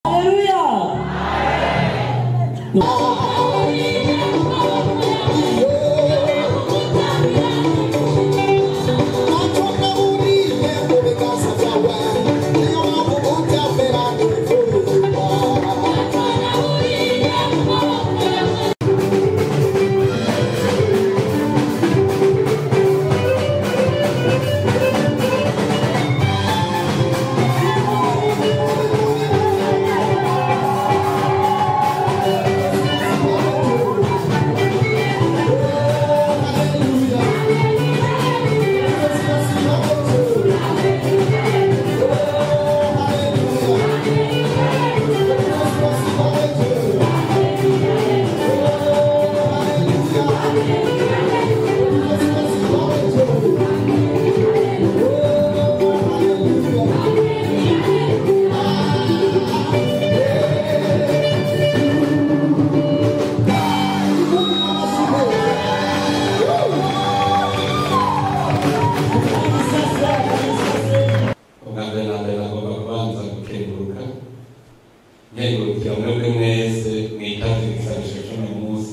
Haleluya! ubwa mbere na mbere nagomba kubanza gukenguruka nkengurukira mwebwe mwese mwitaze igisabisho cy'uno munsi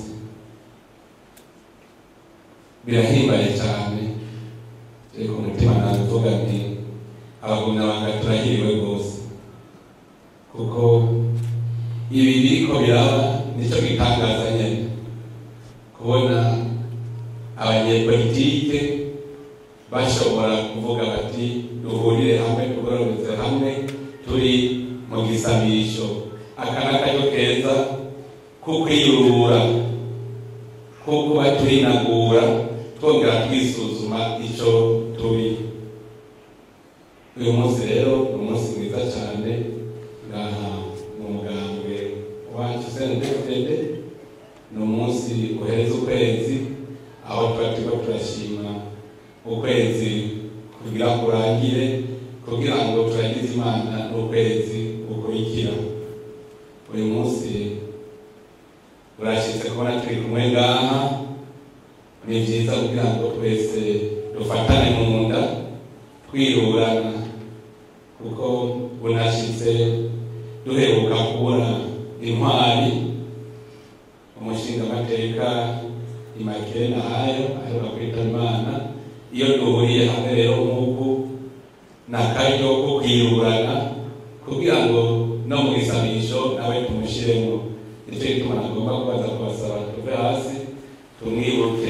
birahimbaye cyane ariko umutima navuga nti abagumyabanga turahiriwe rwose kuko ibi biriko biraba nicyo gitangaza nyine kubona abanyepolitike bashobora kuvuga bati duhurire hamwe tugororotse hamwe turi mu gisabisho aka ni akaryo keza ko kwiyurura ko kuba turinagura twongera twisuzuma icyo turi uyu munsi rero ni umunsi mwiza cyane ngaha mu mugambwe wacu sendefede ni umunsi uhereza ukwezi aho tuba turiko turashima ukwezi kugira kurangire kugira ngo turagize imana n'ukwezi gukurikira uyu munsi urashyitse kubona turi kumwe ngaha ni byiza kugira ngo twese dufatane mu nda twirurana kuko bunashyitse duheruka kubona intwari umushingamateka imakire nahayo aheruka kwita imana iyo duhuriye hamwe rero nk'uku ni akaryo ko kwirurana kugira ngo no mu gisabisho nawe tumushyiremo nicyo gituma nagomba kubaza kubasaba tuve hasi tumwibuke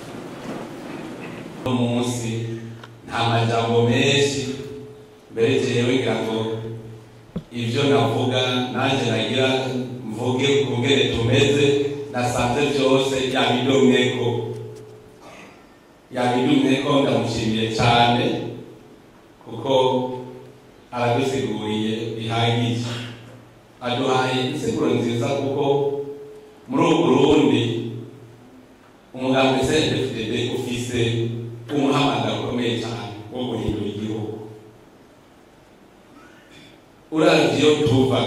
uno munsi nta majambo menshi mbere jewe ngira ngo ibyo navuga nanjye nagira mvuge kungene tumeze nasanze byose yabidomyeko yabidumyeko ndamushimiye cyane kuko aradusiguriye bihagije aduhaye insiguro nziza kuko muri ubu burundi umugambi cndfdd ufise umuhamagaro ukomeye cyane wo guhindura igihugu uravye iyo tuva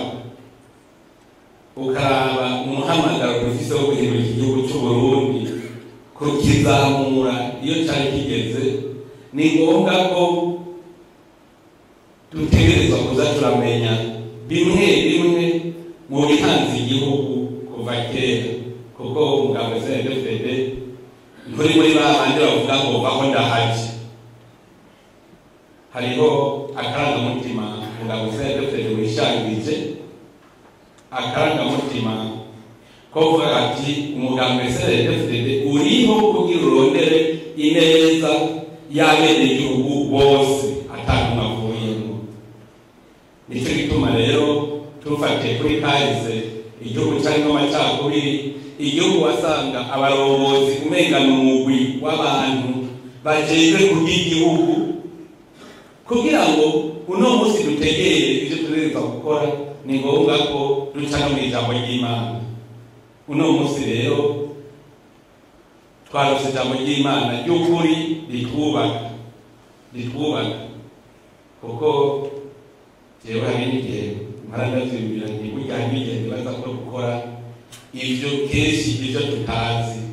ukaraba umuhamagaro dufise wo guhindura iki gihugu c'uburundi kukizamura iyo cari kigeze ni ngombwa ko dutegerezwa kuza turamenya bimwe bimwe mu bihanze igihugu kuva kera kuko umugabo cndfd nturi muri ba bandi bavuga ngo vaho ndahaje hariho akarangamutima umugabo cndfd wishangije akarangamutima ko kuvuga ati umugambwe cndfd uriho kugira urondere ineza y'abenegihugu bose atanumwe avuyemo nicyo gituma rero tufatiye kuri kahise igihugu cyarimo amacakubiri igihugu wasanga abarongozi umengana umugwi w'abantu bajejwe kubw'igihugu kugira ngo uno munsi dutegere ibyo tugereza gukora ni ngombwa ko duca no mu ijambo ry'imana uno munsi rero twarose ijambo ry'imana ry'ukuri ritwubaka ritwubaka kuko jewe hari n'igihe mpora ndavyibwira nti burya hari n'igihe nibaza ko gukora ivyo kenshi ivyo tutazi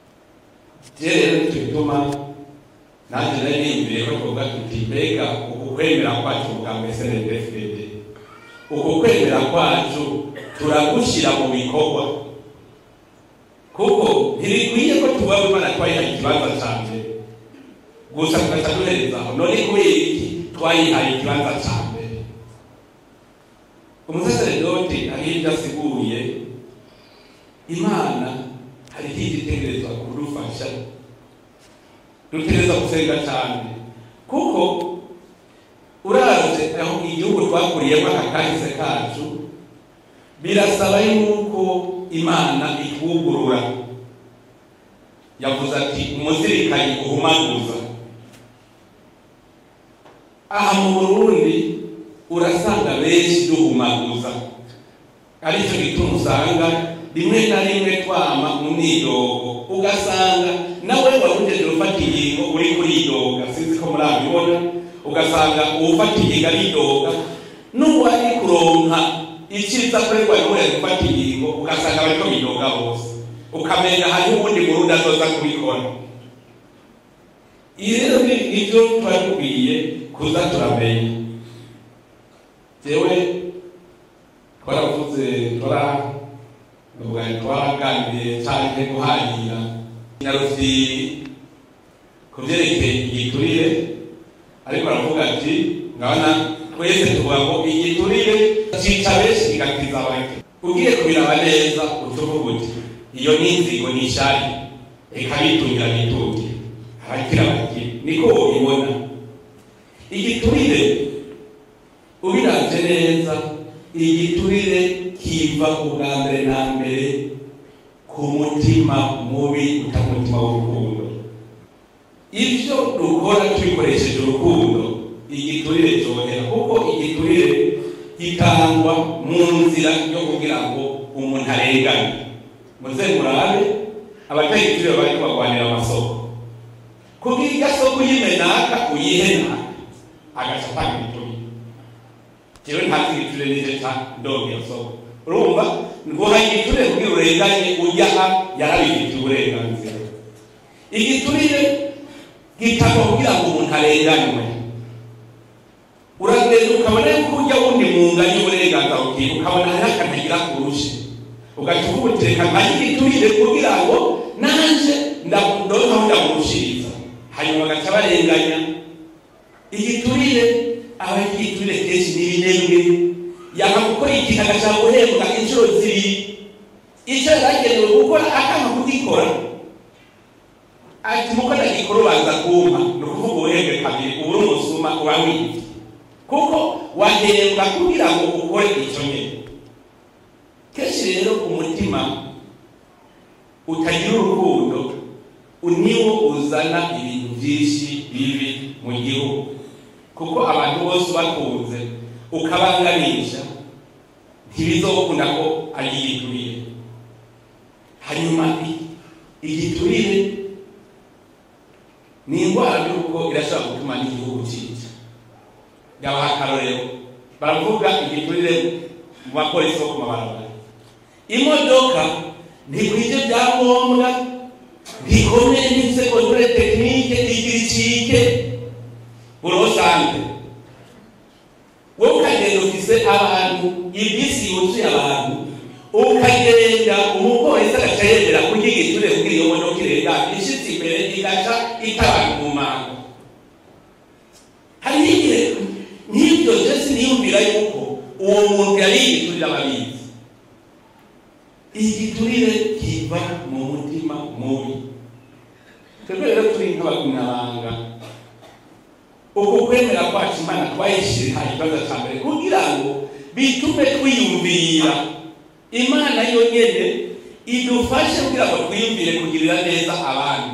je rero nico gituma nanjye nari niyumviriye ko twoga tuti mbega uku ukwemera kwacu muganga snedfd uko kwemera kwacu turagushyira mu bikorwa kuko ntibikwiye ko tubaho imana twayihaye ikibanza cya mbere gusa tugaca duherezaho none kubera iki twayihaye ikibanza cya mbere umusaseredoti aho ibyo asiguye imana hari ikindi itegerezwa kudufasha dutegereza gusenga cyane kuko uraje aho igihugu twakuriyemo aka kahise kacu birasaba yuko imana itwugurura yavuze ati umuzirikanyi uhumaguza aha mu burundi urasanga benshi duhumaguza aricyo gituma usanga rimwe na rimwe twama mu myidogo ugasanga nawe warugeje ufata ingingo uri kuridoga sinzi ko murabibona ugasanga uwufata ingingo aridoga n'uwari kuronka icyiza kuri rwa rwego gufata ingingo ugasanga bariko bidoga bose ukamenya hariho ubundi murundi azoza kubikora iyi rero ni ibyo tuba dukwiye kuza turamenya jewe twaravuze tora uvuga twaraganiriye cyane guhahira nyarufiri ku byerekeye igiturire ariko aravuga ati ngabona twese tuvuga ngo igiturire cyica benshi kigakiza bake ugiye kubiraba neza utuvuga uti iyo ni inzigo ni ishari reka bitungira bitunge abakira bake niko ubibona igiturire ubiravye neza igiturire kiva ubwa mbere na mbere ku mutima mubi utamutima w'urukundo ibyo dukora tubikoresheje urukundo igiturire cyohera kuko igiturire gitangwa mu nzira yo kugira ngo umuntu arengane muze murabe abatayiturire bari kubagwanira amasoko kugira iryo soko uyimenaka uyihenaka agaca atanga igiturire jewe ntazi igiturire nije ca ndonga iyo soko urumva nguha igiturire kugira urenganye ujyaha yarabifitiye uburenganzira igiturire gitangwa kugira ngo umuntu arenganywe uragenda ukabona yuko ujya wundi munganye uburenganzira bukiye ukabona hariho akanagira kurusha ugaca uvuga uti reka mpanye igiturire kugira ngo nanje ndonkaho ndamurushiriza hanyuma bagaca barenganya igiturire aba igiturire kenshi n'ibinebwe yanga gukora ikintu agashaka guhembwa inshuro zibiri icyo yagenewe gukora akanga kugikora ati muko ndagikora ubanza kumpa ni ukuvuga ubuhembwe kabiri ubu uri umusuma uba wibye kuko wahembwa kugira ngo ukore icyo nyine kenshi rero umutima utagira urukundo niwo uzana ibintu byinshi bibi mu gihugu kuko abantu bose ubakunze ukabanganisha ntibizokunda ko ari igiturire hanyuma igiturire ni indwara y'uko irashobora gutuma n'igihugu cyica yabaha akarorero baravuga igiturire mu bapolisi bo ku mabarabara imodoka ntikwije byangombwa ntikomeye n'insekondure tekinike igira icike urosante wowe ukagenda ufise abantu ibisi yuzuye abantu ukagenda umupolisi agaca yemera kurya igiturire kugira iyo modoka irenga ishitse imbere igaca itabana mu manga hariho igihe nk'ibyo byose niyumvira yuko uwo muntu yari igiturire ababizi igiturire kiva mu mutima mubi twebwe rero turi nk'abagumyabanga uku kwemera kwacu imana twayishyira ikibazo cya mbere kugira ngo bitume twiyumvira imana yonyine idufashe kugira ngo twiyumvire kugirira neza abandi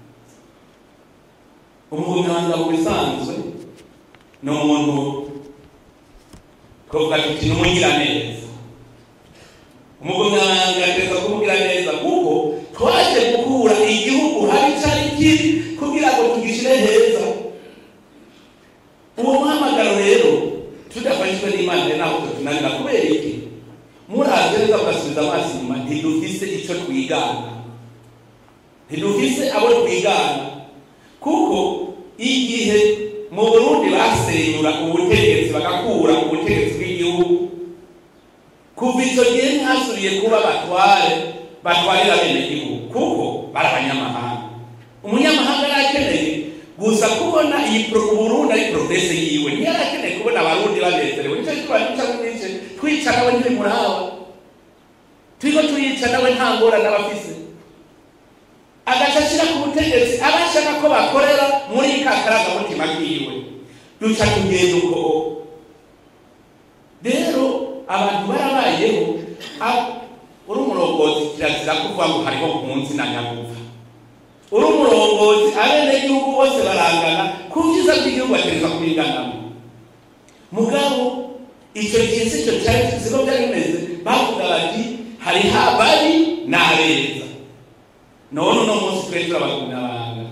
umuganga mu bisanzwe ni umuntu twavuga tuti ni umugiraneza umuganga ateza kumugira neza kuko twaje gukura igihugu hari cyari kiri kugira ngo tugishyire heza uwo muhamagaro rero tudafashijwe n'imana rero ntabwo tutunanira kubera iki muraje neza mugasubiza amaso inyuma ntidufise icyo twigana ntidufise abo twigana kuko igihe mu burundi basenyura ubutegetsi bagakura ubutegetsi bw'igihugu kuva icyo gihe ntihasubiye kuba batware batwarira bene gihugu kuko bari abanyamahanga umunyamahanga yari akeneye gusa kubona iyi pro- uburundi ari progrese yiwe ntiyari akeneye kubona abarundi banezerewe nicyo gituma duca mwice twica nawe ntibimuraba turiko turica nawe nta ngorane aba afise agaca ashyira ku butegetsi abashaka ko bakorera muri ka karangamutima kiwe duca tugenda uko rero abantu barabayeho a- uri umurongozi kirazira kuvuga ngo hariho ku munsi na nyagufa uri umurongozi abenegihugu bose barangana ku byiza bw'igihugu batereza kubiganamo mugabo icyo gihe si cyo cyari siko byari bimeze bavuga bati hari habari n'abeza none uno munsi twe turabagumyabanga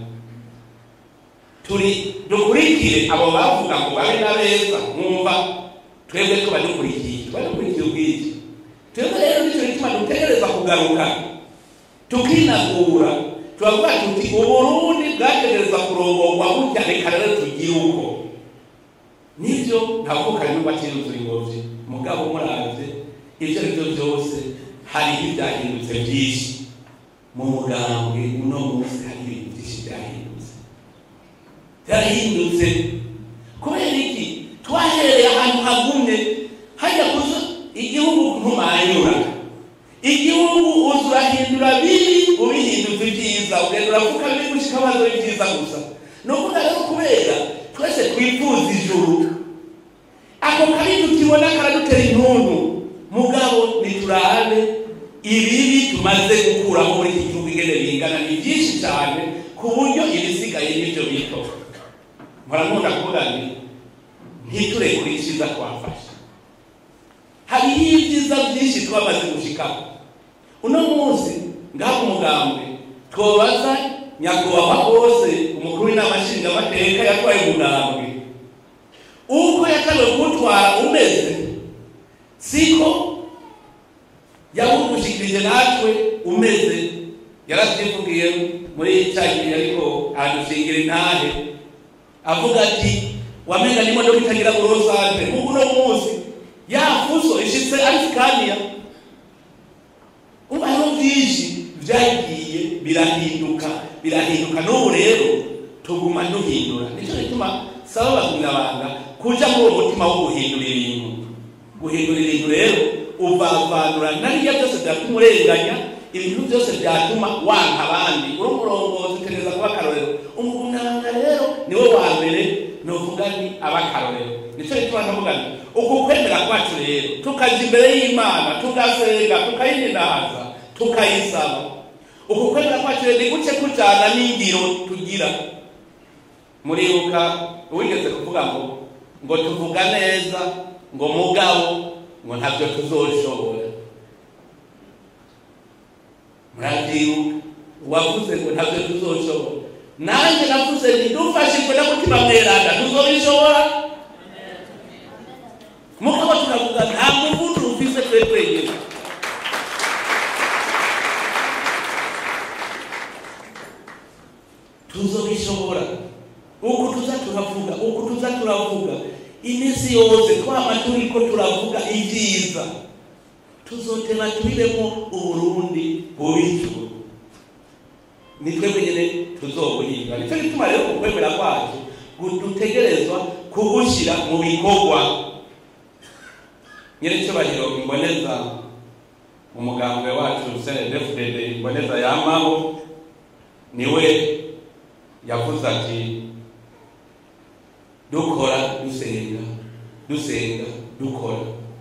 turi dukurikire abo bavuga ngo babe n'abeza mwumva twebwe tuba dukurikiye tuba dukurikiye ubwiki twebwe rero nicyo gituma dutegereza kugaruka tukinagura turavuga tuti uburundi bwategereza kurongorwa gutya reka rero tugire uko nibyo ntabwo karimo batiruzura ingobyi mugabo muravye ibyo ari byo byose hariho ibyahindutse byinshi mu mugambwe uno munsi hari ibintu byinshi byahindutse byarahindutse kubera iki twahereye ahantu hagumye hajya kuza igihugu ntumanyura igihugu uza urahindura bibi ubihindutse ibyiza ugenda uravuga bibi gushika abanza ibyiza gusa ni ukuvuga rero kubera twese twifuza ijuru ako kabi tukibona karadutera intuntu mugabo niturabe ibibi tumaze gukuraho muri iki gihugu ingene bingana ni byinshi cyane ku buryo ibisigaye n'ibyo bito muramunda kuvuga nti ntiturekure icyiza twafashe hariho ibyiza byinshi twamaze gushikaho uno munsi ngaho umugambwe twobaza nyakubahwa bose umukuru w'inama nshingamateka yatwaye umugambwe uko yatawe kuwutwara umeze siko yawudushikirije natwe umeze yaratwivugiye muri cya gihe ariko adushingira intahe avuga ati wamenga n'imodoka itagira burosante nk'ubu uno munsi ya fuso ishitse ari sikaniya ubu hariho byinshi byagiye birahinduka birahinduka n'ubu rero tuguma duhindura nicyo gituma saba abagumyabanga kuja muri uwo mutima wo guhindura ibintu guhindura ibintu rero uvavanura nariya byose byatuma urenganya ibintu byose byatuma wanka abandi uri umurongozi utegereza kuba akarorero umugumyabanga rero niwe wa mbere novuga ni abakarorero nicyo gituma ndavuga nti uku kwemera kwacu rero tukaja imbere y'imana tugasenga tukayininaza tukayisaba uku kwemera kwacu rero ni guce kujana n'ingiro tugira muribuka uwigeze kuvuga ngo ngo tuvuga neza ngo mugabo ngo ntabyo tuzoshobora murabyibuka uwavuze ngo ntabyo tuzoshobora nanjye navuze nti dufashijwe na mutima mweranda tuzobishobora mugabo tukavuga nta muvudu ufise twe twenyine tuzobishobora uku tuza turavuga uku tuza turavuga iminsi yose twama turiko turavuga ibyiza tuzoteba tubiremo uburundi bubijuru ni twebwe nyine tuzobuhinga nicyo gituma rero ukwemera kwacu dutegerezwa kubushyira mu bikorwa nyir'icyubahiro imboneza umugambwe wacu cndfdd imboneza yamaho niwe yavuze ati dukora dusenga dusenga dukora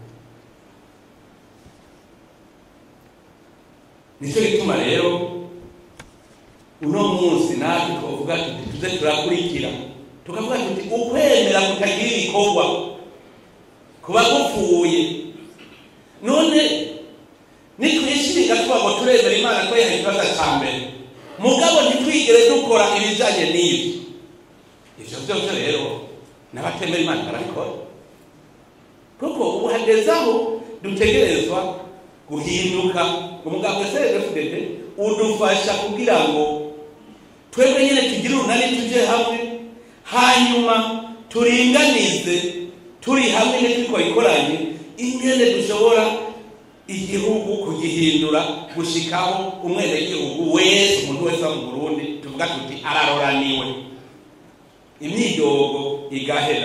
nicyo gituma rero uno munsi natwe twavuga tuti tuze turakurikira tukavuga tuti ukwemera kutagira ibikorwa kuba gupfuye none nitwishinga tuba ngo turemera imana ko yaha ikibazo cya mbere mugabo ntitwigere dukora ibijyanye n'ibyo ibyo byose rero n'abatemera imana barabikora kuko ubu hageze aho dutegerezwa guhinduka umuganga cdfdd udufasha kugira ngo twebwe nyine tugire urunani tujye hamwe hanyuma turinganize turi hamwe ntitwikoranye ingene dushobora igihugu kugihindura gushikaho umwenegihugu wese umuntu wese wo mu burundi tuvuga tuti araroraniwe imyidogo igahera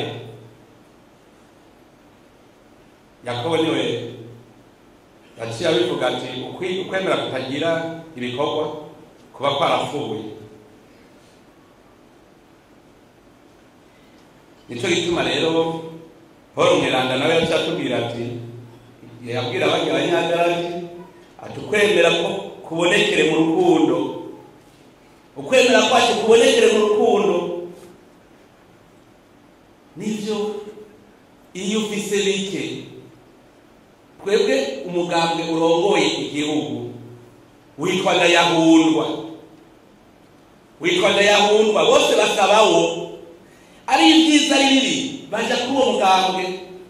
yakobo niwe yaciye abivuga ati "Ukwi- ukwemera kutagira ibikorwa kuba kwarapfuye nicyo gituma rero paul mweranda nawe yaciye atubwira ati yabwira abandi abanyagarati ati ukwemera ko kubonekere mu rukundo ukwemera kwacu kubonekere mu rukundo nibyo iyo ufise bike twebwe umugambwe urongoye igihugu witwa ndayahundwa witwa ndayahundwa bose basabawo ari ibyiza ari bibi baja kuri uwo mugambwe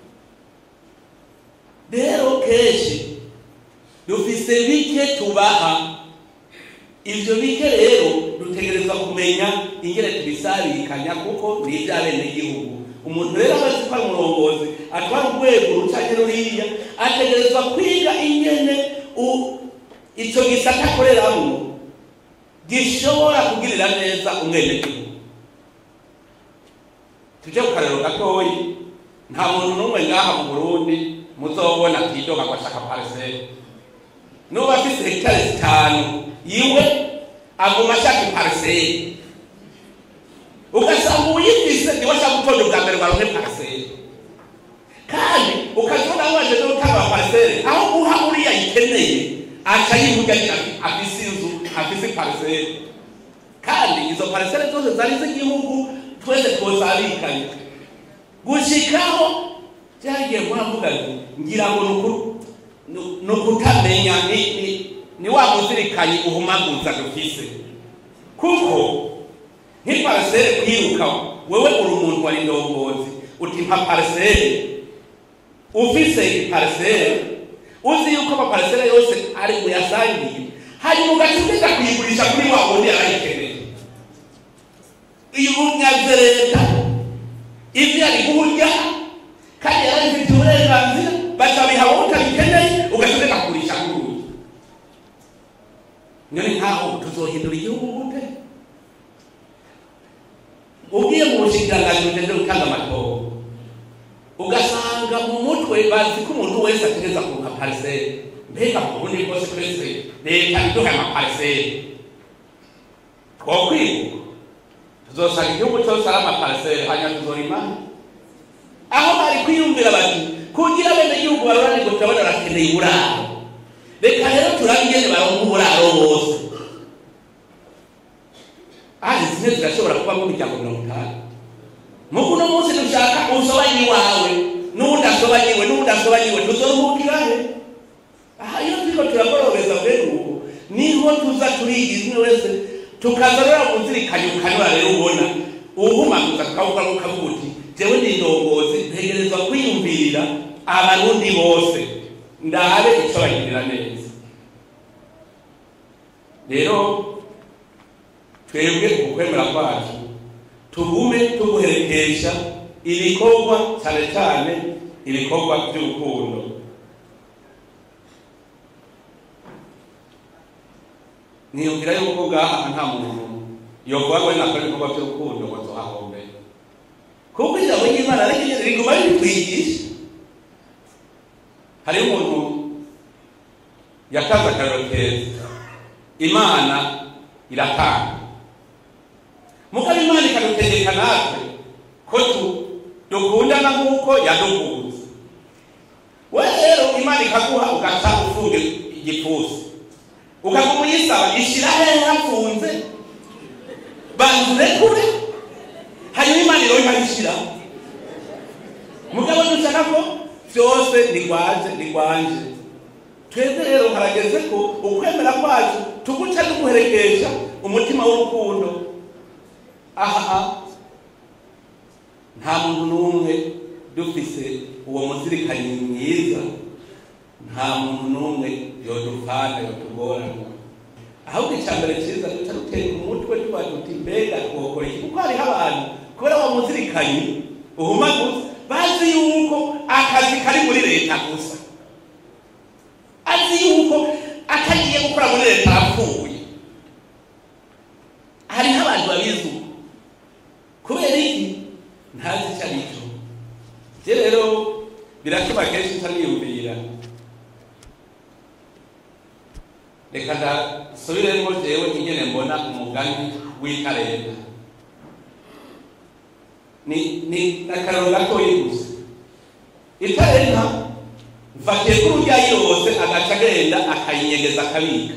rero kenshi dufise bike tubaha ivyo bike rero dutegerezwa kumenya ingene tubisabikanya kuko ni ivy'abenegihugu umuntu rero aba azi ko ari umurongozi atwara urwego rucanye ruriya ategerezwa kwiga ingene u- ico gisata akoreramwo gishobora kugirira neza umwenegihugu tuje ku karero gatoyi nta muntu n'umwe ngaha mu burundi muzobona atidoga ngo ashaka pariseri nuba afise hegitari zitanu yiwe aguma ashaka ipariseri ugasanga uyifise niwe ashaka gutonda ubwa mbere ngo aronke pariseri kandi ukazibona waje no gutanga pariseri aho guha uriya yikeneye aca yivuga agira ati afise inzu afise pariseri kandi izo pariseri zose zari z'igihugu twese twosabikanye gushikaho byagiye muravuga ngo ngira ngo ni uku- ni- ni ukutamenya ni ni- ni wa muzirikanyi uhumaguza dufise kuko nk'ipariseri kwiruka wewe uri umuntu wari ndongozi uti mpa pariseri ufise ipariseri uzi yuko amapariseri yose ari buyasangiye hanyuma ugaca ugenda kuyigurisha kuri wa wundi yarayikeneye iyo ubunyaze leta ibyo yari guhurya kandi yarabifitiye uburenganzira bacabiha wowe utabikeneye ugaca ugenda kugurisha kuri uyu none nkaho tuzohindura igihugu gute ugiye mu bushikiranganji bugeze gutanga amatora ugasanga mu mutwe bazi ko umuntu wese ategereza kuruka pariseri mbega mu burundi bwose twese leta iduha amapariseri twokwibuka tuzosanga igihugu cyose ari amapariseri hanyuma tuzorima aho bari kwiyumvira bati kugira bene igihugu barorane ngo turabona barakeneye uburaro reka rero turabe ingene baronka uburaro bose ahari zimwe zirashobora kubamo imiryango mirongo itanu muku uno munsi dushaka usobanye iwawe n'udasobanyiwe n'udasobanyiwe tuzoruhukirahe aha iyo turiko turagorobeza mbere uko niho tuza turiga imwe wese tukaza rero kuzirikanya ukanura rero ubona uhumaguza tukavuga ukavuga uti jewe ndi ndongozi ntegerezwa kwiyumvirira abarundi bose ndabe ico bagirira neza rero twebwe ukwemera kwacu tugume tuguherekesha ibikorwa cyane cyane ibikorwa by'urukundo niyumvira yuko ngaha nta muntu yovuga ngo nakora ibikorwa by'urukundo ngo tuhahombe kuko ijambo ry'imana ryo riguma ritwigisha hariho umuntu yatanze akarero keza imana iratanga mugabo imana ikadutegeka natwe ko tu- dukundana nk'uko yadukunze we rero imana ikaguha ugaca ufunge igipfusi ukaguma uyisaba ishira hehe hafunze banzure kure hanyuma imana iro ikabishira mugabo dushaka ko byose nigwaje nigwanje twebwe rero harageze ko ukwemera kwacu tuguca duguherekesha umutima w'urukundo aha nta muntu n'umwe dufise uwo muzirikanyi mwiza nta muntu n'umwe yodupfana yotugorana ahubwo icya mbere cyiza duca dutera umutwe tuba tuti mbega twokora iki kuko hariho abantu kubera wa muzirikanyi uhumaguza bazi yuko akazi kari muri leta gusa azi yuko atagiye gukora muri leta arapfuye hariho abantu babizi uko kubera iki ntazi icyo ari cyo je rero biratuma kenshi ntaniyumvira reka ndasubiremo jewe ingene mbona umugani w'ikarenda ni ni akararo gatoyi gusa ikarenda mfatiye ko urya yose agaca agenda akayinyegeza akabika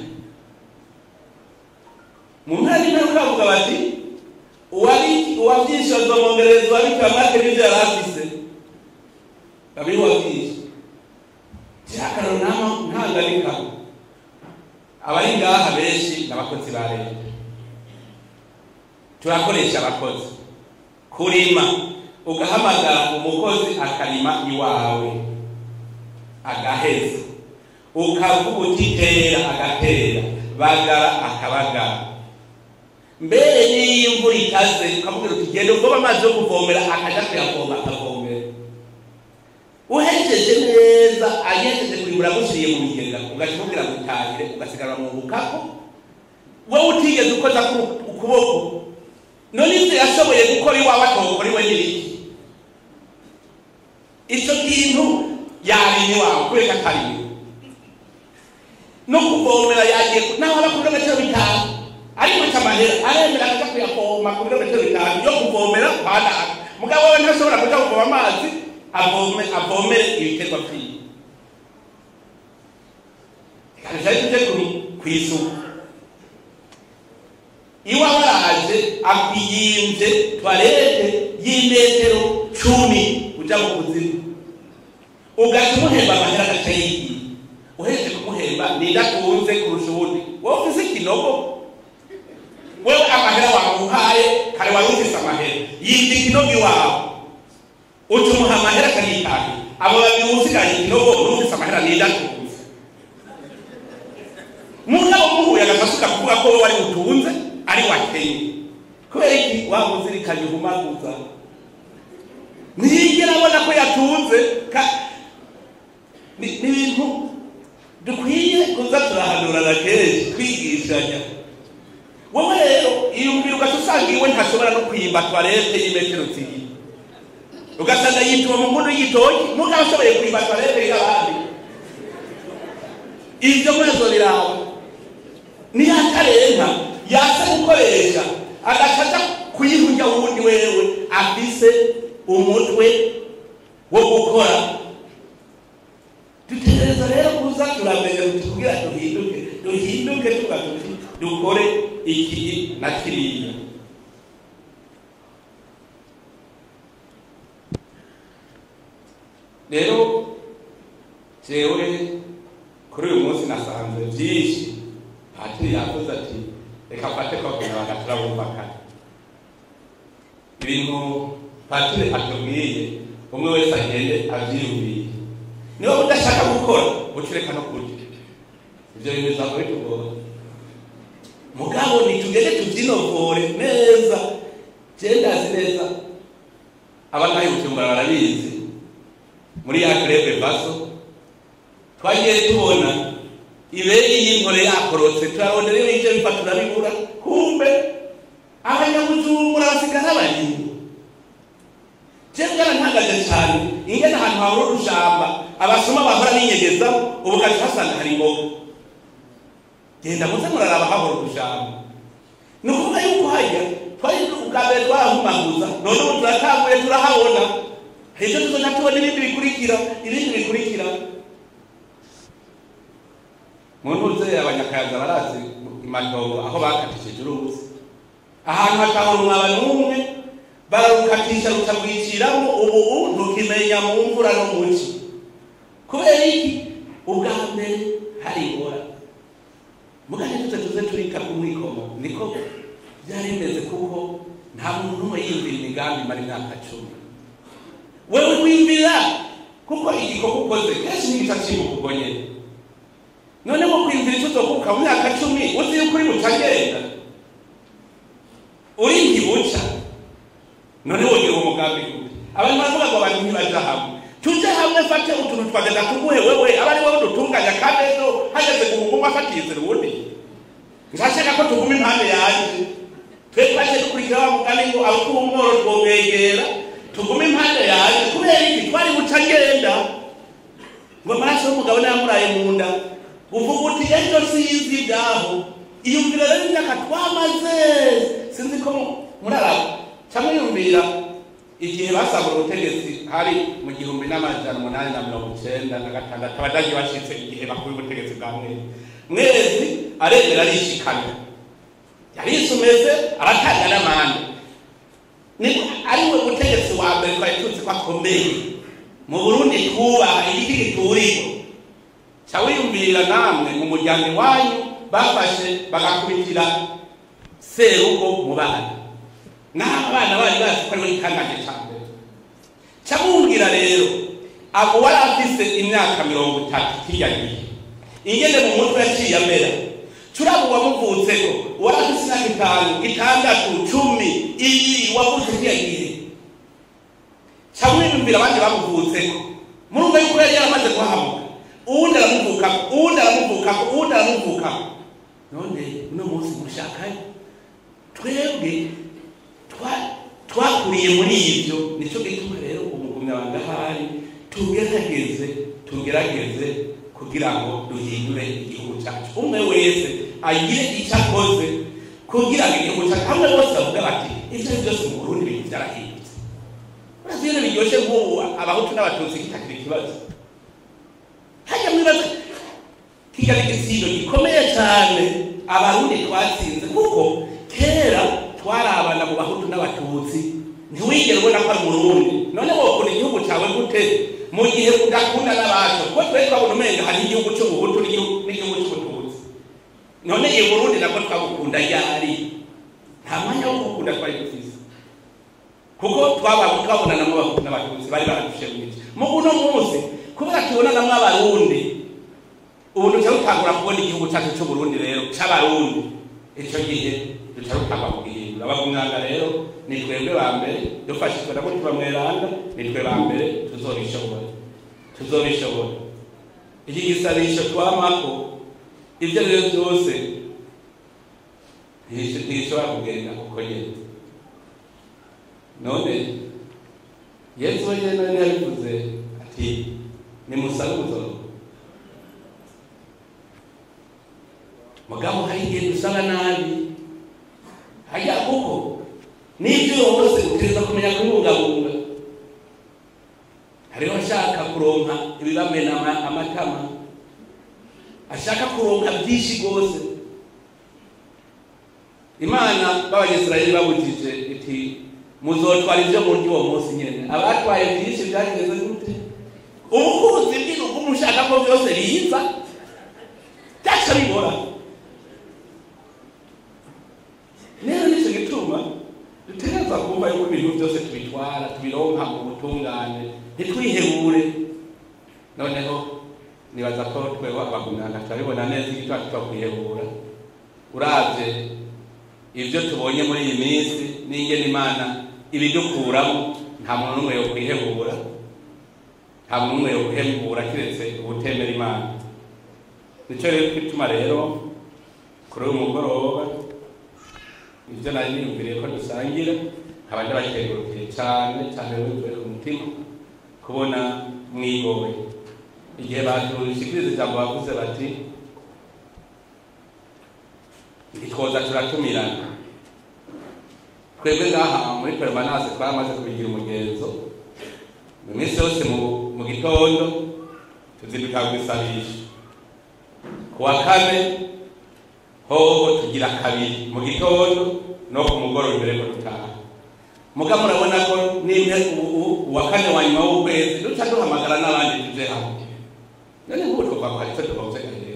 mu mpera n'imperuka bavuga bati uwari uwabyinshi bazomwongereza uwabika make n'ibyo yari afise babiri wabyinshi cyakararo nama ntanganika abari ngaha benshi ni abakozi ba leta turakoresha abakozi kurima ugahamagara umukozi akarima iwawe agaheza ukavuga uti tera agatera bagara akabagara mbere n'iyo imvura ikaze ukamubwira uti genda uvoma amazi yo kuvomera akaja kuyavoma akavomera uhejeje neza agejeje kwimbura agushiriye mu bigega ugaca umubwira ngo utahire ugasigara mu bukako wowe utigeze ukoza ukuboko none ivyo yashoboye gukora iwawe atokora iwe n'ibiki ico kintu yarimye iwawe kubera atariwe no kuvomera yagiye naho aba ku birometero bitanu ariko aca amahera aremera akaja kuyavoma ku birometero bitanu yo kuvomera badaga mugabo we ntashobora kuja kuvoma amazi avome avomere ibiterwa vyiwe kaja tuje kw'isuku iwawe araje akwiyimvye twarete y'imetero cumi uja mu kuzimu ugaca umuhemba amahera agaca yigiye uhejeje kumuhemba ninde atunze kurusha ubundi wowe ufise ikinogo wewe amahera wamuhaye kare wari ufise amahera yibye ikinogo iwawe uca umuha amahera akayitahira abo babiri usigaye ikinogo n'ufise amahera ninde atunze mugabo muhuye agafasuka kuvuga ko wowe wari utunze ari wakenye kubera iki wamuzirikanye uhumaguza ntiyigera abona ko yatunze ni ibintu dukwiye kuza turahanurana kenshi twigishanya wowe rero iyumvira ugaca usanga iwe ntashobora no kwimba twarete y'imetero zibiri ugasanga yituma mu nkono y'igitoki mugabo ashoboye kwimba twarete y'abandi ibyo mwezo birawe niyatarenka yasa gukoresha agacaca kuyihurya wundi wewe afise umutwe wo gukora dutegereza rero kuza turamenya uti kugira duhinduke duhinduke tuga tuti dukore iki na kiriya rero jewe kuri uyu munsi nasanze byinshi patiri yavuze ati reka mfate ko kunyabanga turabumvikana ibintu patiri atubwiye umwe wese agende abyiyumviye niba udashaka gukora ucureka no kurya ibyo bintu bizava bitugora mugabo nitugende tubyinovore neza jendazi neza abataye bujumbura barabizi muri ya krebe vaso twagiye tubona iberi y'inkore yakorotse turabona rero ivyo biva turabibura kumbe abanyabujumbura basigara barimwo je byarantangaje cyane ingene ahantu hahora urushamba abasoma bahora binyegeza ubu gaca hasanga hari imboga genda muze muraraba hahora urushamba ni ukuvuga yuko hajya twari ubwa mbere twarahumaguza none ubu turatanguye turahabona ejo tuzoja tubona ibindi bikurikira ibindi bikurikira mu ntuze abanyakayaza barazi imatongo aho bakatishije uruzi ahantu hatahora umwaba n'umwe bararukatisha rukagwiciramo ubu ntukimenya mu mvura no mu ci kubera iki ubwa mbere hari ingora mugane tuze tuze turika ku mwikomo niko byari bimeze kuko nta muntu n'umwe yiyumvira imigambi mara imyaka cumi wewe wiyumvira kuko igikorwa ukoze kenshi n'igica cyibuka ubwo nyene none wo kwiyumvira icyo uzokuka mu myaka cumi uzi yuko uri bucagenda uri ntibuca none wongera umugambi gute abantu tutaja hamwe tuje hamwe fate utuntu twagenda tuguhe wewe aba ari wowe dutunganya kandi ejo hageze guhungumwa afatiye inzira ubundi ntashaka ko tuguma impande yanjye twe twaje dukurikira wa mugani ngo abukuba umworo twomwegera tugume impande yanjye kubera iki twari buca ngenda ngo amaraso y'umugabo nayamuraye mu nda uvuga uti ejo sinzi ibyaho iyumvira rero imyaka twamaze sinzi ko muraraba cyangwa yumvira igihe basabura ubutegetsi hari mu gihumbi n'amajana umunani na mirongo icyenda na gatandatu abadage bashitse igihe bakuye ubutegetsi bwa mwezi mwezi aremera arishikana yarisumeze aratanga n'amande ari we mutegetsi wa mbere twari tuzi ko akomeye mu burundi twubaha igiti gituriko ca wiyumvira namwe mu muryango iwanyu bafashe bagakubitira serugo mu bana naho abana bari bazi ko ariwe gikangaje ca mbere ca mumbwira rero abo wari afise imyaka mirongo itatu kirya gihe ingene mu mutwe yaciye amera turaba uwamuvutseko wari afise imyaka itanu itandatu cumi iyi wavutse kirya gihe ca mwiyumvira abandi bamuvutseko murumva yuko yari yaramaze kuhamuka uwundi aramuvukako uwundi aramuvukako uwundi aramuvukako none uno munsi mushakayo twebwe twakuriye muri ibyo nicyo gituma rero umugumyabanga ahari tugerageze tugerageze kugira ngo duhindure igihugu cyacu umwe wese agire icyo akoze kugira ngo igihugu cyacu hamwe bose bavuga bati ibyo ari byose mu burundi ibintu byarahindutse urazi ibintu biryoshye nk'ubu abahutu n'abatutsi kitakira ikibazo hajya mwibaza kigali igisindo gikomeye cyane abarundi twatsinze kuko kera twarabana mu bahutu n'abatutsi ntiwigere ubona ko ari umurundi none wokunda igihugu cyawe gute mu gihe udakunda n'abacu kuko twari twabona umenga hari igihugu cy'ubuhutu n'igihugu cy'ubututsi none i burundi nabwo twabukunda ryari nta mwanya wo gukunda twari dufise kuko twabonanamo abahutu n'abatutsi bari baradushe mwinshi mu uno munsi kubera tubonanamo abarundi ubu duca dutangura kubona igihugu cyacu cy'uburundi rero cy'abarundi icyo gihe duca dutangwa kugihindura abagumyanga rero ni twebwe ba mbere dufashijwe na mutima mweranda ni twe ba mbere tuzobishobora tuzobishobora iki gisabisho twamako ibyo rero byose ntishobora kugenda uko nyine none yesu wenyine nari yabivuze ati nimusabe ubuzoro mugabo hari igihe dusaba nabi hajya kuko n'ibyo wose utegereza kumenya kubungabunga hariho ashaka kuronka ibibamena amatama ashaka kuronka byinshi rwose imana b'abanyisirayeli babujije iti muzotwara ibyo murya uwo munsi nyine abatwaye byinshi byageze gute ubukuzi bw'ibihugu mushaka ko byose biza byaca bibora rero nicyo gituma dutegereza kumva yuko ibintu byose tubitwara tubironka mu butungane ntitwihebure noneho nibaza ko tweho abagumyanga turabibona neza igituma tutakwihebura uravye ibyo tubonye muri iyi minsi n'ingene imana ibidukuramo nta muntu n'umwe yo kwihebura nta muntu n'umwe yo kwihebura kiretse ubutemera imana nicyo rero twituma rero kuri uyu mugoroba ibyo nari niyumviriye ko dusangira nkaba ndabakengurukiye cyane cyane wivuye ku mutima kubona mwigoye igihe badushikiriza ijambo bavuze bati ntitwoza turatumirana twebwe ngaha muri permanence twaramaze kubigira umugenzo mu minsi yose mu gitondo tuzinduka kwisabisha ku wa kane hoho tugira kabiri mu gitondo no ku mugoroba imbere ko dutaha muga murabona ko nimwe uwa kane wa nyuma w'ukwezi duca duhamagara n'abandi tuje hamwe none nk'ubu twavuga hari icyo tubabuze rero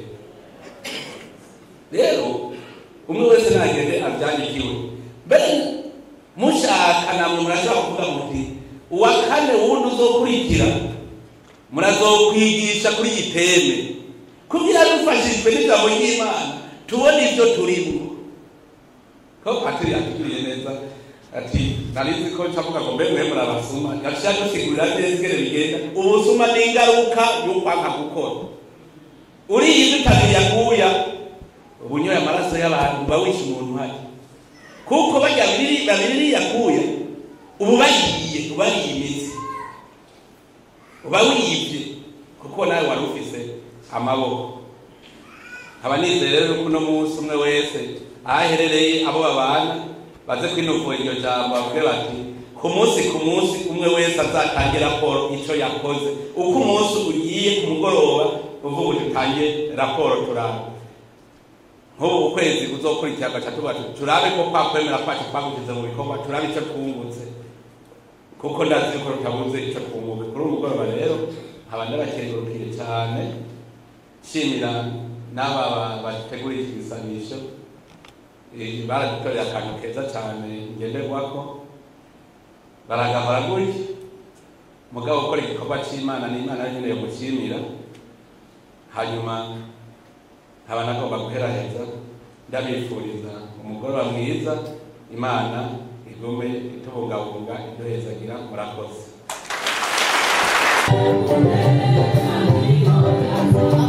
rero umwe wese nagende abyandikiwe mbere mushaka namwe murashobora kuvuga muti uwa kane wundi uzokurikira murazokwigisha kuri iyi teme kugira dufashijwe n'ijambo ry'imana tubone ibyo turimo ko patiri yatugiriye neza ati narizi ko ncavuga ngo mbe mwe murabasuma yaciye adusigurira neza ingene bigenda ubusuma ni ingaruka y'ukwanka gukora uriye ibyo utabiri yaguya uba unyoye amaraso y'abantu uba wishe umuntu uhari kuko barya babiri babiri yakuye ubu bayiye ubariye imitsi uba wiyibye kuko nawe wari ufise amaboko nkaba nizeye rero ko uno munsi umwe wese aho aherereye abo babana baze kwinuvura iryo jambo bavuge bati ku munsi ku munsi umwe wese azatange raporo icyo yakoze uko umunsi ugiye ku mugoroba uvuga uti utange raporo turaba nk'ubu ukwezi uzokurikira gatatu bati turabe ko kwa kwemera kwacu twagushyize mu bikorwa turabe icyo twungutse kuko ndazi ko tutabuze icyo twunguka kuri uyu mugoroba rero nkaba ndabakengurukiye cyane nshimira n'aba bategura iki gisanisho baradutorera akantu keza cyane ngenderwako baragahora gutya mugabo ukora igikorwa cy'imana n'imana nyine yo gushimira hanyuma nkaba nagomba guheraheza ndabifuriza umugoroba mwiza imana igume itubungabunga iduhezagira murakoze Thank you.